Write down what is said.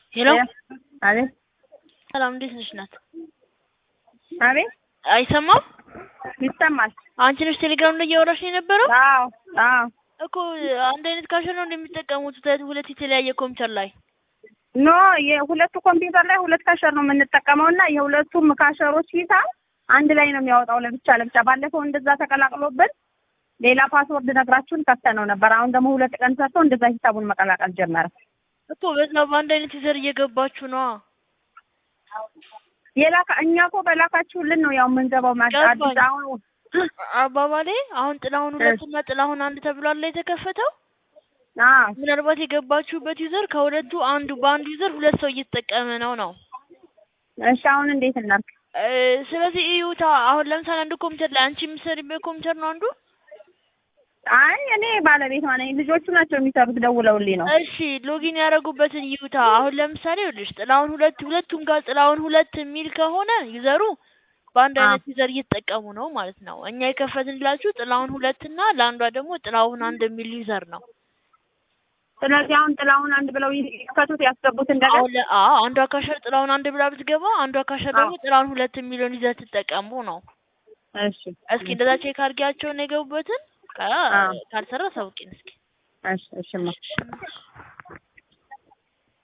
ሄሎ አቤት ሰላም፣ እንዴት ነሽ ናት? አቤት አይሰማም? ይሰማል። አንቺ ነሽ ቴሌግራም ላይ እያወራሽ የነበረው አዎ አዎ እኮ አንድ አይነት ካሸር ነው እንደሚጠቀሙት ሁለት ሁለት የተለያየ ኮምፒውተር ላይ ኖ የሁለቱ ኮምፒውተር ላይ ሁለት ካሸር ነው የምንጠቀመው እና የሁለቱም ካሸሮች ሂሳብ አንድ ላይ ነው የሚያወጣው ለብቻ ለብቻ። ባለፈው እንደዛ ተቀላቅሎብን ሌላ ፓስወርድ ነግራችሁን ከፍተነው ነበር። አሁን ደግሞ ሁለት ቀን ሰርቶ እንደዛ ሂሳቡን መቀላቀል ጀመረ። እኮ በዛ በአንድ አይነት ዩዘር እየገባችሁ ነዋ። የላካ እኛ እኮ በላካችሁልን ነው ያው የምንገባው። ማ- ገባኝ። አዲስ አሁን አባባሌ አሁን ጥላሁን ሁለት እና ጥላሁን አንድ ተብሏል ላይ የተከፈተው አዎ ምናልባት የገባችሁበት ዩዘር ከሁለቱ አንዱ በአንዱ ዩዘር ሁለት ሰው እየተጠቀመ ነው ነው። እሺ አሁን እንዴት እናድርግ? እ፣ ስለዚህ እዩታ። አሁን ለምሳሌ አንዱ ኮምፒውተር ላይ አንቺ የምትሰሪበት ኮምፒውተር ነው አንዱ አይ እኔ ባለቤቷ ነኝ። ልጆቹ ናቸው የሚሰሩት ደውለውልኝ ነው። እሺ ሎጊን ያደረጉበትን ይዩታ። አሁን ለምሳሌ ይኸውልሽ ጥላሁን ሁለት ሁለቱም ጋር ጥላሁን ሁለት የሚል ከሆነ ዩዘሩ በአንድ አዎ። አይነት ዩዘር እየተጠቀሙ ነው ማለት ነው። እኛ የከፈትንላችሁ ጥላሁን ሁለት እና ለአንዷ ደግሞ ጥላሁን አንድ የሚል ዩዘር ነው። ስለዚህ አሁን ጥላሁን አንድ ብለው ይከቱት ያስገቡት እንደገና አሁን ለ- አዎ አንዷ ካሸር ጥላሁን አንድ ብላ ብትገባ አንዷ ካሸር ደግሞ አዎ። ጥላሁን ሁለት የሚለውን ይዘህ ትጠቀሙ ነው። እሺ እስኪ እንደዛ ቼክ አድርጊያቸውን የገቡበትን ከ- አዎ። ካልሰራ ሰውቂን እስኪ እሺ እሺማ እሺ።